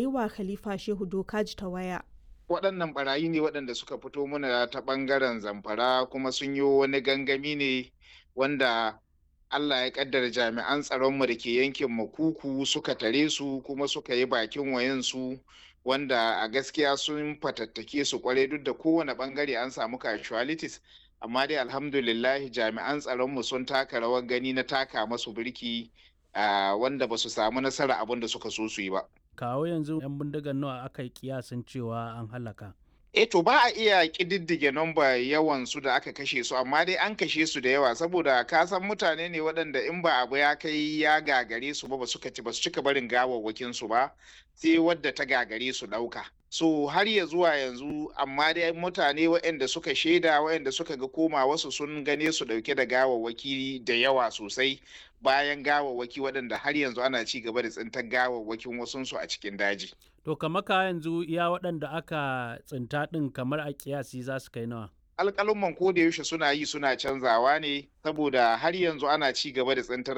wa Khalifa Shehu Dokaji ta waya. waɗannan barayi ne waɗanda suka fito mana ta ɓangaren zamfara kuma sun yi wani gangami ne wanda Allah ya kaddara jami'an tsaronmu da ke yankin makuku suka tare su kuma suka yi bakin wayansu wanda a gaskiya sun fatattake su kwarai duk da kowane bangare an samu casualties amma dai alhamdulillah jami'an tsaronmu sun taka rawar gani na taka masu birki wanda ba su samu nasara abin da suka so su yi ba. kawo yanzu 'yan bindigar nawa aka yi kiyasin cewa an halaka E to ba a iya ƙididdige nomba yawan su da aka kashe su amma dai an kashe su da yawa saboda ka san mutane ne waɗanda in ba abu ya kai ya gagare su ba ba suka ci ba su cika barin gawawwakin su ba sai wadda ta gagare su ɗauka. So har ya zuwa yanzu amma dai mutane waɗanda suka shaida waɗanda suka ga koma wasu sun gane su ɗauke da gawawwaki da yawa sosai bayan gawawwaki waɗanda har yanzu ana ci gaba da tsintar gawawwakin wasunsu a cikin daji. To kamar ka yanzu iya waɗanda aka tsinta ɗin kamar a kiyasi za su kai nawa? alƙalumman ko da yaushe suna yi suna canzawa ne saboda har yanzu ana ci gaba da tsintar